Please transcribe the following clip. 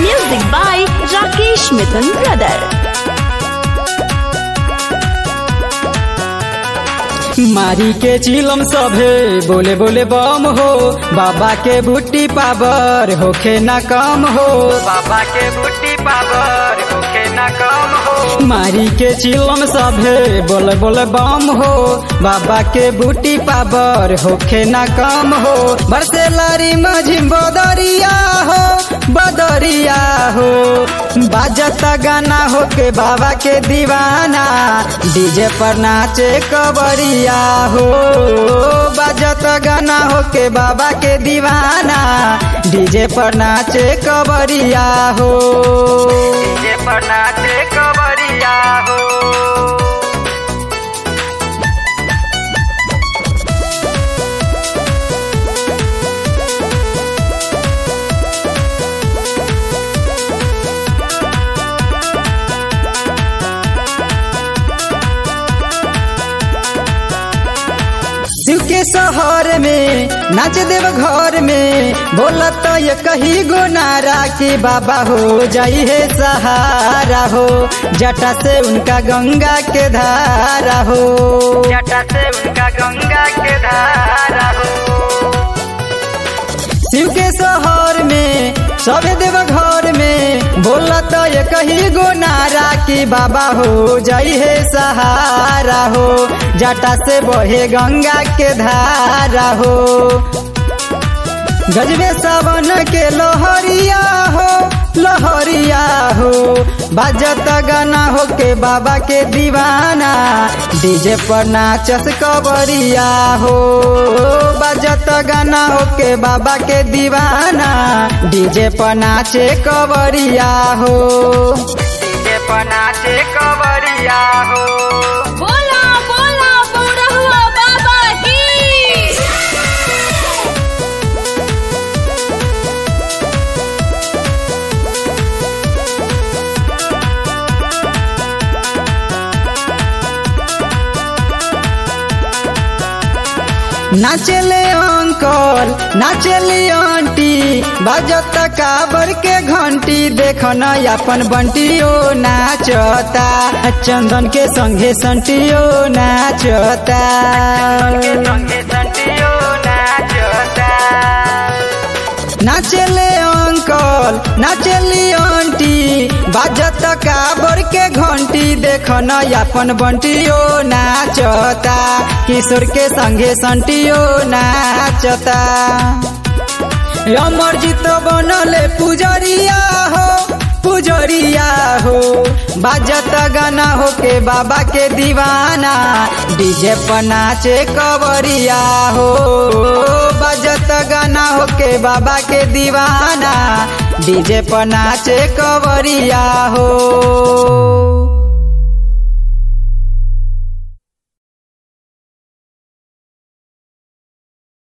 Music by Rakesh Mithun Brother. मारी के चिलम सभे बोले बोले बम हो बाबा के बूटी पावर होखे ना कम हो बाबा के बूटी पावर होखे ना कम हो मारी के चिलम सभे बोले बोले बम हो बाबा के बूटी पावर होखे ना कम हो बरसे लारी मझिम बदरिया हो बदरिया हो बाजत गाना हो के बाबा के दीवाना डीजे पर नाचे कबरिया हो बाजत गाना हो के बाबा के दीवाना डीजे पर नाचे कबरिया हो डीजे पर नाचे कबरिया हो शिव के शहर में नाच देव घर में बोला तो ये कही गो नारा कि बाबा हो जाई है सहारा हो जटा से उनका गंगा के धारा हो जटा से उनका गंगा के धारा हो शिव के शहर में सबे देव घर में बोला तो ये कही गो नारा कि बाबा हो जाई है सहारा हो जटा से बहे गंगा के धारा हो गजबे सावन के लोहरिया हो लोहरिया हो बाजत गाना हो के बाबा के दीवाना डीजे पर नाचस कबरिया हो बाजत गाना हो के बाबा के दीवाना डीजे पर नाचे कबरिया हो डीजे पर नाचे कबरिया हो बोला बोला बौरहुआ बाबा की नाचले अंकल नाचली आंटी बजत काबर के घंटी देखन अपन बंटियो नाचता चंदन के संगे संटियो नाचता नाचले अंकल नाचली आंटी बाजत काबर के घंटी देखन अपन बंटियो नाचता किशोर के संगे संटियो नाचता अमरजीत बनले पुजरिया हो पुजरिया हो बाजत गाना हो के बाबा के दीवाना डीजे पर नाचे कबरिया हो बाजत गाना हो के बाबा के दीवाना डीजे पर नाचे कबरिया हो